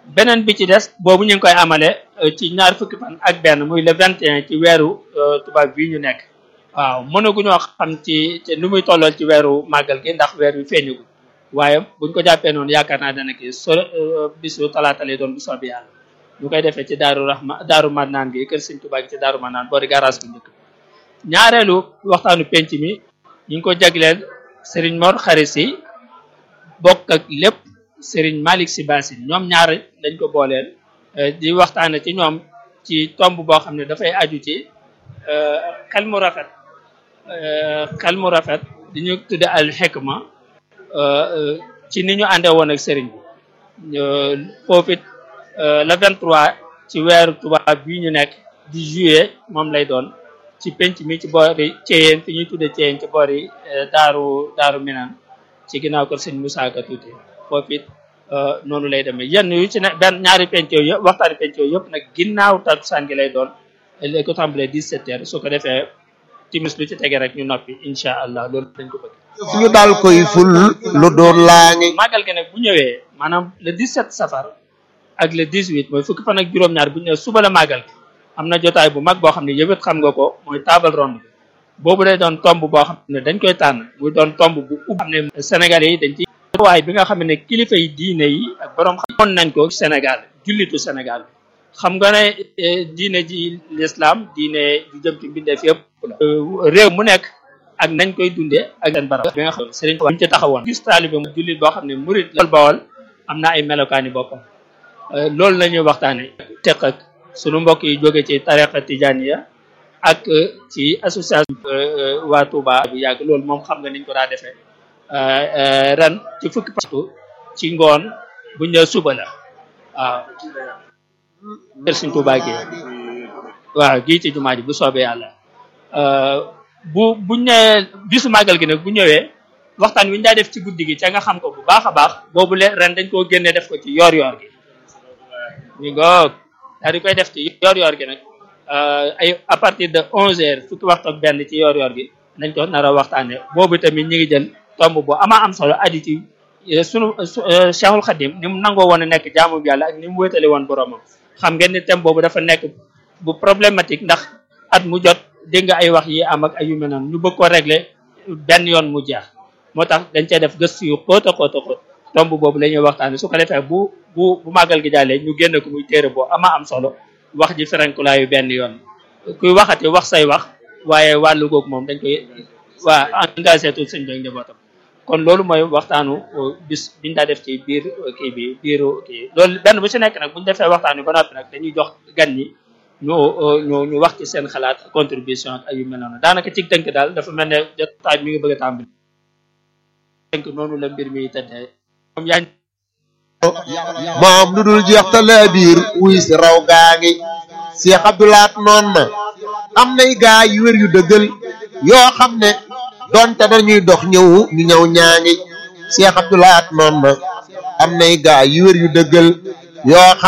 beneen bi ci des boobu ñu ngi koy amale ci ñaar fukki fan ak benn muy le 21 ci weeru tubaab bii ñu nekk waaw mënaguñoo xam ci ci nu muy tollool ci weeru màggal gi ndax weer wi feeñagul waaye buñ ko jàppee noonu yaakaar naa dana kii so bisu talaata lay doon bu soobee yàlla ñu koy defee ci daaru rahma daaru mannaan gi kër Sëñ Tuubaa gi ci daaru mannaan boori garage bu njëkk ñaareelu waxtaanu penc mi ñu ngi ko jagleel Serigne Mor Xari Si bokk ak lépp Serigne Malick Si Basin ñoom ñaar dañ ko booleel di waxtaane ci ñoom ci tomb boo xam ne dafay aju ci xel mu rafet xel mu rafet di ñu tudde al hikma ci ni ñu àndee woon ak sëriñ bi foofu it le 23 ci weeru tubaab bii ñu nekk di juillet moom lay doon ci penc mi ci boori Thiéyène fi ñuy tudde Thiéyène ci boori daaru daaru Minane ci ginnaaw kër sëñ Moussa Ka tuuti foofu it noonu lay demee yenn yu ci ne benn ñaari penc yooyu yëpp waxtaani penc yooyu yëpp nag ginnaaw takkusaan gi lay doon léegi ko tàmbalee 17 heures su ko defee timis lu ci tege rek ñu noppi incha allah loolu dañ ko bëgg. ñu dal koy ful lu doon laa ngi. màggal gi nag bu ñëwee maanaam le 17 safar ak le 18 mooy fukki fan ak juróom-ñaar bu ñëwee suba la màggal gi am na jotaay bu mag boo xam ne yëpp xam nga ko mooy table ronde bi boobu day doon tomb boo xam ne dañ koy tànn muy doon tomb bu ub xam ne Sénégalais yi dañ ci waaye bi nga xam ne kilifa yi diine yi ak borom xam nañ ko Sénégal jullitu Sénégal xam nga ne diine ji l'islam diine ju jëm ci mbindeef yëpp réew mu nekk ak nañ koy dundee ak seen barab bi nga xam sëriñ ñu ci taxawoon gis taalibe mu jullit boo xam ne murid la bawol am na ay melokaani boppam loolu la ñuy waxtaane teq ak sunu mbokk yi jóge ci tariqa tijaniya ak ci association waa Touba bu yàgg loolu moom xam nga niñ ko daa defee ren ci fukki pastu ci ngoon buñ ne suba la waaw kër Sëriñ Tuubaa gi waaw gii ci jumaa ji bu soobee yàlla bu buñ ne bisu màggal gi nag bu ñëwee waxtaan wi ñu daa def ci guddi gi ca nga xam ko bu baax a baax boobu le ren dañ koo génne def ko ci yoor yoor gi ñu ngoog daal di koy def ci yoor yoor gi nag ay à partir de onze heures fukki waxtu ak benn ci yoor yoor gi nañ ko nar a waxtaane boobu tamit ñi ngi jël tomb bu ama am solo adi ci sunu Cheikhul Khadim ni mu nangoo woon a nekk jaamu yàlla ak ni mu wéetale woon boromam xam ngeen ni thème boobu dafa nekk bu problématique ndax at mu jot dégg nga ay wax yi am ak ay yu mel noonu ñu bëgg ko régler benn yoon mu jeex moo tax dañ cee def gëstu yu xóot a xóot a xóot tomb boobu la ñuy waxtaane su ko defee bu bu bu màggal gi jàllee ñu génn ko muy téere boo ama am solo wax ji ferenkulaayu benn yoon kuy waxati wax say wax waaye wàllu googu moom dañ koy waa engagé tout sëñ bi njabootam kon loolu mooy waxtaanu bis biñ daa def ci biir kii bi biiru kii loolu benn bu ci nekk nag buñu defee waxtaan wi ba noppi nag dañuy jox gan ñi ñu ñu ñu wax ci seen xalaat contribution ak ay yu mel noonu daanaka ci tënk daal dafa mel ne jotaay mi ngi bëgg a tàmbali tënk noonu la mbir mi tëddee moom yaa moom lu dul jeex ta laa biir wuy si raw gaa ngi Cheikh Abdoulaat noon na am nay gaa yu wér yu dëggal yoo xam ne donte dañuy dox ñëw ñu ñëw ñaa ngi Cheikh Abdoulaat noon na am nay gaa yu wér yu dëggal yoo xam